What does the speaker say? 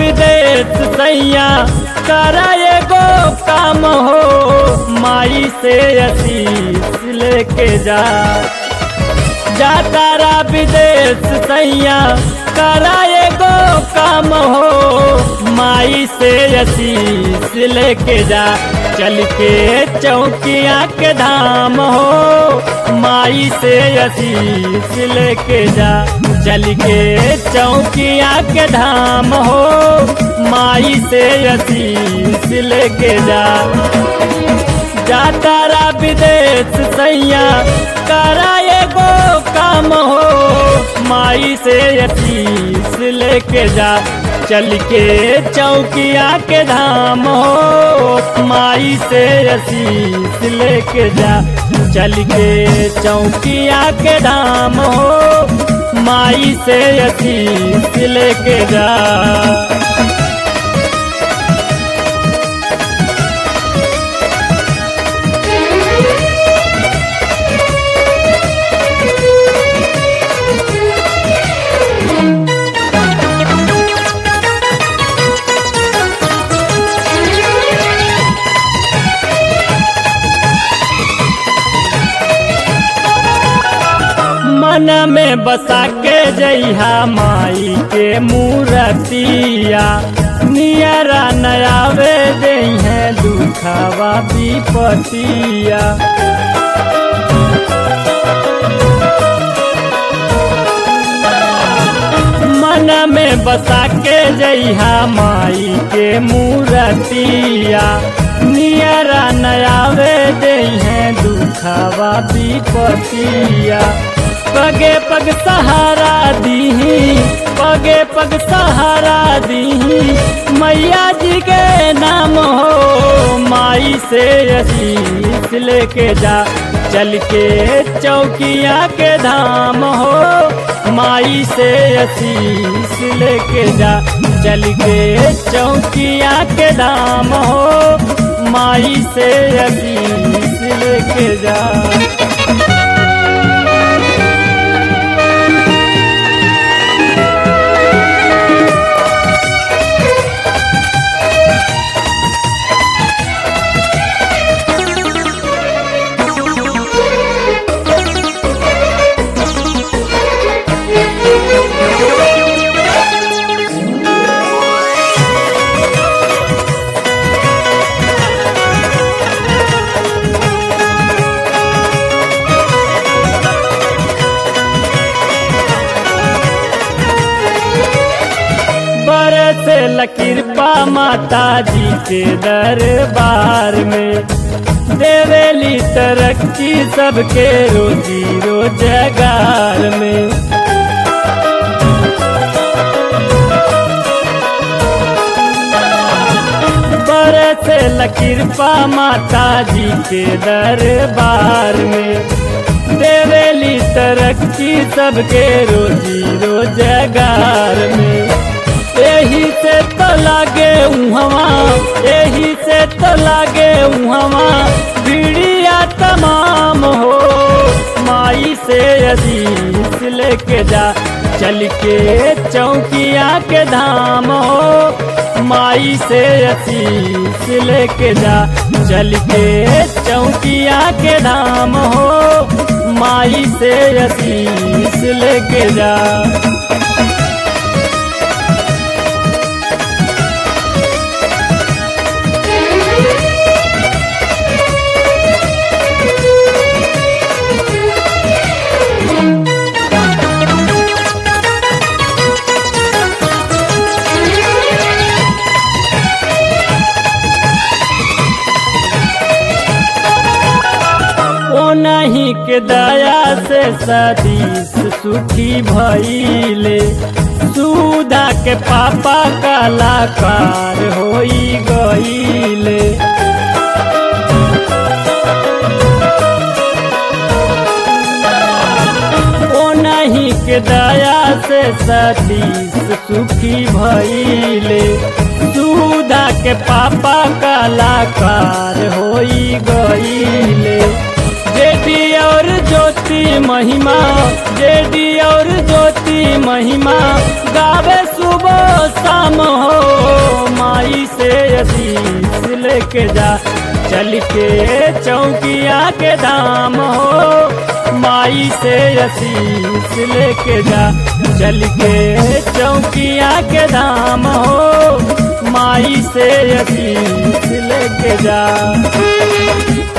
विदेश सैया करा एगो काम हो माई से आशीष लेके जा जा तारा विदेश सैया करा एगो काम हो माई से आशीष लेके जा चल के चौकिया के धाम हो माई से आशीष लेके जा चल के चौकिया के धाम हो माई से आशीष लेके जा जा तारा विदेश सैया करा एगो काम हो माई से आशीष लेके जा चल के चौकिया के धाम हो माई से आशीष लेके जा चल के चौकिया के धाम हो माई से आशीष लेके जा मन में बसा के जइहा माई के मूरतिया नियरा नयावे दई है दुखावा विपतिया मन में बसा के जइहा माई के मूरतिया नियरा नयावे दई है दुखावा विपतिया पगे पग सहारा दीही पगे पग सहारा दीही मैया जी के नाम हो माई से आशीष लेके जा चल के चौकिया के धाम हो माई से आशीष लेके जा चल के चौकिया के धाम हो माई से आशीष लेके जा बरस कृपा माता जी के दरबार में देवेली तरक्की सबके रोजी रोजगार में बरस कृपा माता जी के दरबार में देवेली तरक्की सबके रोजी रोजगार में यही से तो लागे उहवा यही से तो लागे उहवा बीड़िया तमाम हो माई से अजीज लेके जा चल के चौकिया के धाम हो माई से असीस लेके जा चल के चौकिया के धाम हो माई से असीस लेके जा नहीं के दया से सदीस सुखी भइले सुधा के पापा कलाकार होई गईले ओ नहीं के दया से सतीश सुखी भइले सुधा के पापा कलाकार होई गईले जेडी और ज्योति महिमा जेडी और ज्योति महिमा गावे शुभ सुबह शाम हो माई से असीस लेके जा चल के चौकिया के धाम हो माई से असीस लेके जा चल के चौकिया के धाम हो माई से असीस लेके जा